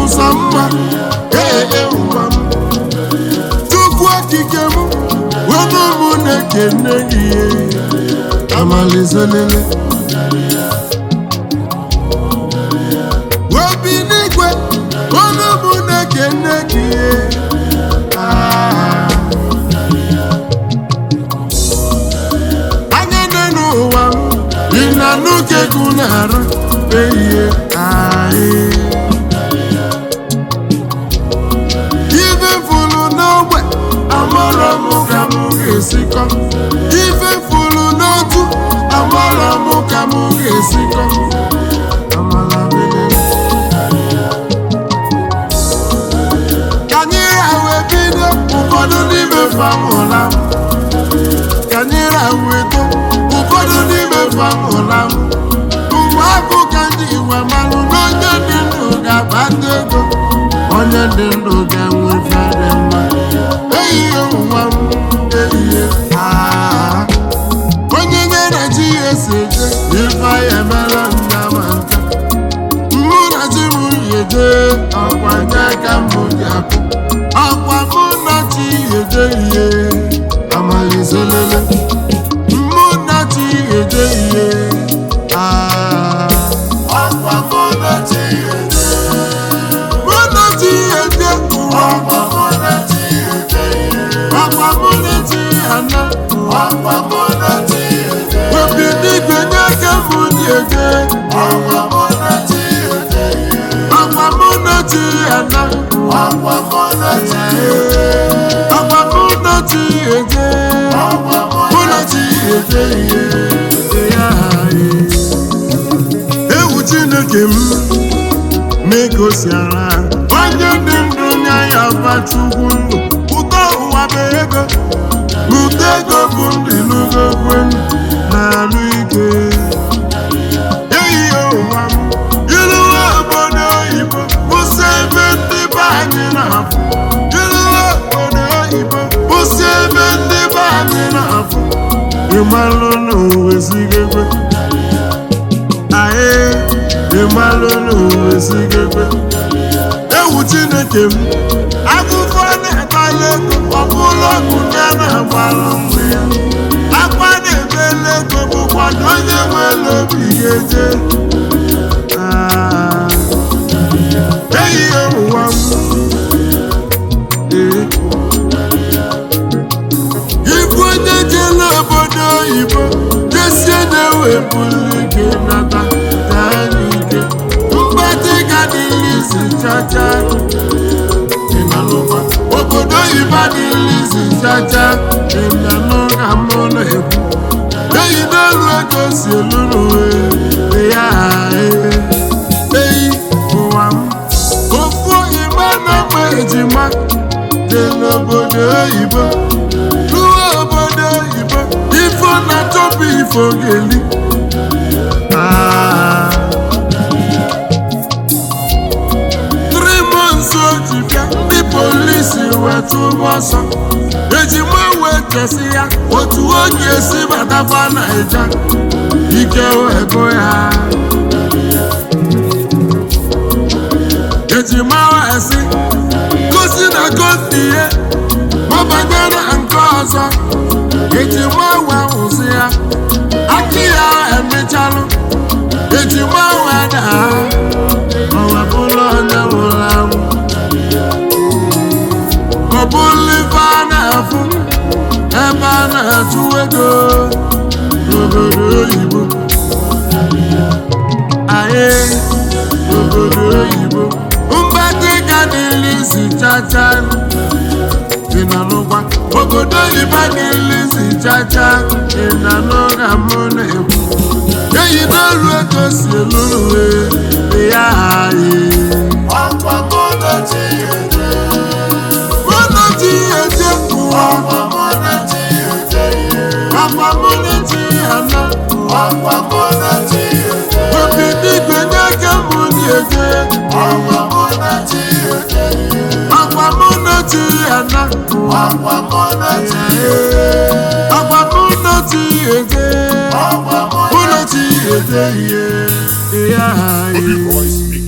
sọ mma ee ụwa m chukwu okike m onye mụ na-ekene gị amalizelele obi n'igwe onye mụ na-ekene gị Ah. anya n'elu ụwa m dị na n'oge gụ na-arụ ehihie ahị ife fulu n'ogbe amara m ka m ga-esikọ ife fulu n'otu amara m ka m ga-esikọ Amala belele. ka anyị rawe bido ụfọdụ n'ime famụla m ka anyị rawe eto ụfọdụ n'ime famụla m mgbe abụ ka ndị igwe malụ n'onye dị ndụ ga-akpata ego onye dị ndụ ga-enwe fere mma ehihie ụwa m ehihie aa onye nyere chi ya esi eje ife ya emela nna ma nka mụ na chi m yeje ọkwa nye ka m ji apụ ọkwa mụ na chi yeje ihe amalizelele mụ na chi yeje ihe aa ọkwa mụ na chi yeje mụ na chi yeje ụwa ọkwa mụ na chi yeje ihe ọkwa mụ na chi ana ọkwa mụ na chi yeje obi n'igwe nye ka m ji eje ọkwa mụ na chi yeje ihe ọkwa mụ na chi ana ọkwa mụ na chi yeje ọkwa mụ na chi yeje ọkwa mụ na chi yeje ihe ya ewu chineke m na-egosiara onye dị ndụ nya ya bachukwu ndụ ụtọ ụwa bụ ego n'ụtọ ego bụ ndị n'ugogwe na-alụ ike ehihie ụwa m iruwe obodo oyibo kwụsị ebe ndị be anyị na-afụ iruwe obodo oyibo kwụsị ebe ndị be anyị na-afụ ịmalụ n'uwe sigegwe anyị ịmalụ n'uwe sigegwe ewu chineke m akụkọ na-akpali ego ọbụla ọgwụ ya na-agbara mgbe ya akwa na-ebele ego bụkwa na onye nwere obi ga-eje Ah. ehihie ụwa m Ee. Ibu onye jela obodo oyibo jesie na-ewepụrụ ike nata gaa n'ike mgbatị gadịlizi chacha ịnanụkwa obodo oyibo adịlizi chacha ịnanụ ka mụ na-ekwu eyi n'elu ego si elu n'uwe ya ee eyi ụwa m ofu igbe na-akpa ejima dị n'obodo oyibo ruo obodo oyibo ifo na-achọpụ ifo ga-eli Ah. three months o ji bịa ndị polisi wetụ ọsọ ejima wee kesi ya otu o ga-esi batakwa naija ike wee gụ ya ejima wee sị gosi na gosi ihe mabanye na nke ọzọ ejima wee hụsị ya aki ya emechalụ ejima wee daa ọ wepụla onye nwụrụ anwụ ọ bụrụ ife a na-afụ ebe a na-achụ ego n'obodo oyibo anyị n'obodo oyibo mgbadị ga n'ilizi chacha dị na n'ụgba obodo oyibo n'ilizi chacha dị na n'ụga mụ na-ekwu eyi n'olu ego si elu uwe dị ya anyị Ọkwa mụ na chi eje, mụ na chi eje ụwa ọkwa mụ na chi eje ihe, Papa Muleji ana ọkwa mụ na chi eje, obi n'igwe n'aka mụ na-eje ọkwa mụ na chi eje ihe, Papa Muleji ana ọkwa mụ na chi eje, Papa Muleji eje ọkwa mụ na Muleji eje ihe ya Bobby Boys